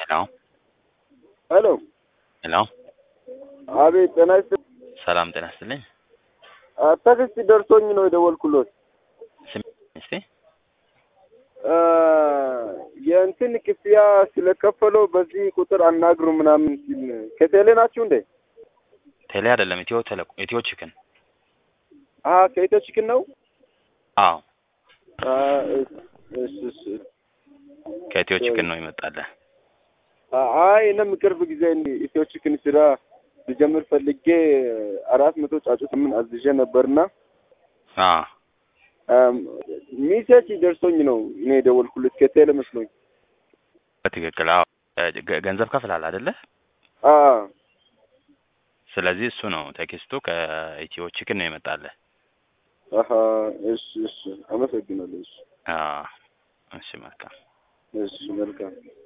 ሄሎ ሄሎ ሄሎ አቤት ጤና ይስጥ ሰላም ጤና ይስጥልኝ። ቴክስት ደርሶኝ ነው የደወልኩሎት። ስም እስቲ አ፣ የእንትን ክፍያ ስለከፈለው በዚህ ቁጥር አናግሩ ምናምን ሲል ከቴሌ ናችሁ እንዴ? ቴሌ አይደለም ኢትዮ ቴሌ ኢትዮ ቺክን። አ ከኢትዮ ቺክን ነው? አዎ አ፣ እሺ እሺ። ከኢትዮ ቺክን ነው ይመጣልህ። አ- አይ እኔም ቅርብ ጊዜ ኢትዮ ቺክን ስራ ልጀምር ፈልጌ አራት መቶ ጫጩት ምን አዝዤ ነበርና አዎ አም፣ ሚሴጅ ደርሶኝ ነው እኔ የደወልኩለት ከቴሌ መስሎኝ። በትክክል አዎ። ገ- ገንዘብ ከፍላል አይደለ? አ ስለዚህ እሱ ነው ቴክስቱ ከኢትዮ ቺክን ነው ይመጣልህ። አሀ፣ እሺ እሺ። አመሰግናለሁ። እሺ አዎ እሺ መልካም እሺ፣ መልካም